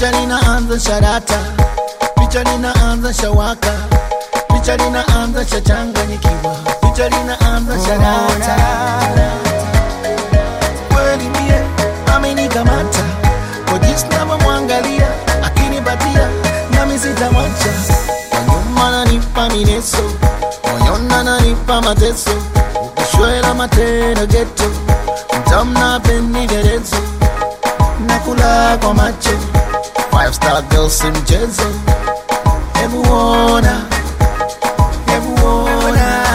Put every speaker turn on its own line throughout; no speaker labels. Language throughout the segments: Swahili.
picha linaanza sharata, picha linaanza shawaka, picha linaanza shachanganyikiwa, picha linaanza sharata. Kweli mie amenikamata kwa jinsi navyomwangalia, akinipatia nami sitamwacha. Kwa nyuma nanipa mineso, moyoni ananipa mateso, ukishwela matendo geto, mtamna pendekezo nakula kwa macho five star girl si mchezo hebu ona hebu ona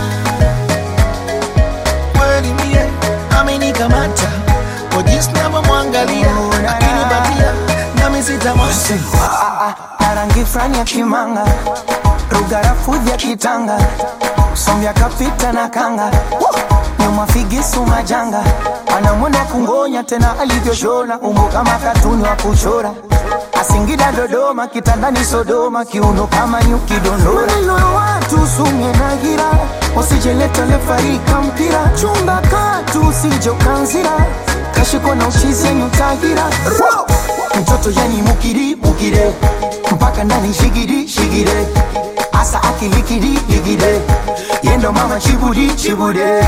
kweli mie amenikamata kwa jinsi navyomwangalia akinipatia nami sitamwacha
na rangi fulani ya kimanga rugarafu vya kitanga sombya kapita na kanga nyuma figisu majanga anamwenda kungonya tena alivyoshona umbo kama katuni wa kuchora asingida dodoma kitandani sodoma kiuno kama nyuki dondora maneno ya watu sumye na gira usijeleta lefarika mpira chunga katu usijokanzira kashiko na uchizi yenye utagira mtoto yani mukiri mukire mpaka ndani shigiri shigire asa akilikiri ligire yendo mama chibudi chibude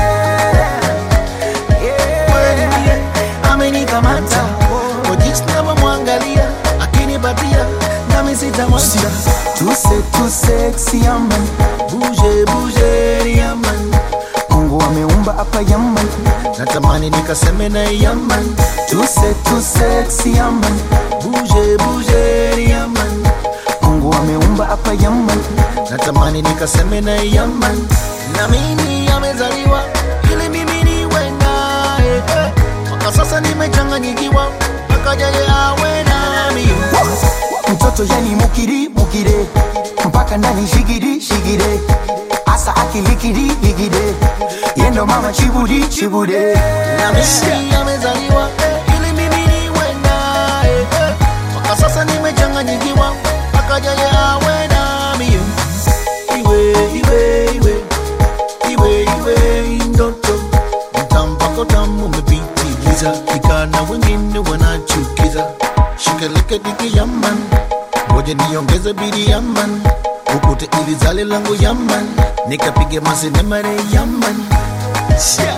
kweli mie amenikamata kwa jinsi navyomwangalia akinipatia nami sitamwacha
tuse tuse yaman
buje buje yaman
mungu ameumba hapa yaman
natamani nikaseme na yaman
tuse tuse yaman
buje buje yaman
mungu ameumba hapa yaman
natamani nikaseme na yaman na mimi amezaliwa ili mimi niwe naye eh. mpaka sasa nimechanganyikiwa mpaka yeye awe nami
mtoto yani mukiri mukire mpaka ndani shigiri shigire asa akilikiri ligire yendo mama chibudi chibude
na mimi amezaliwa eh, ili mimi niwe naye eh. mpaka sasa nimechanganyikiwa mpaka yeye awe nami iwe iwe iwe iwe iwe ndoto mtampako tamu umepitiliza ikana wengine wanachukiza shikeleke diki yaman ngoja niongeze bidi yaman ukute ili zale langu yaman nikapige masinemare yaman yeah.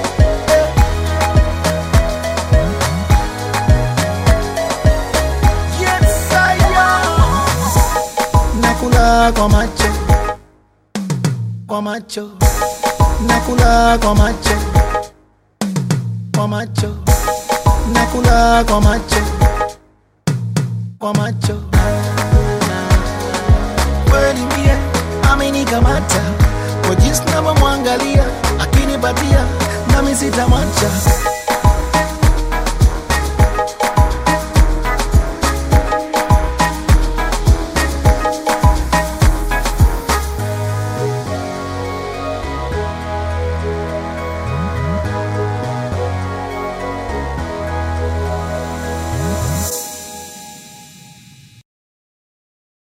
Yes, I am. Nakula kwa macho kwa macho nakula kwa macho kwa macho nakula kwa macho kwa macho kweli mie amenikamata kwa jinsi navyomwangalia akinipatia nami sitamwacha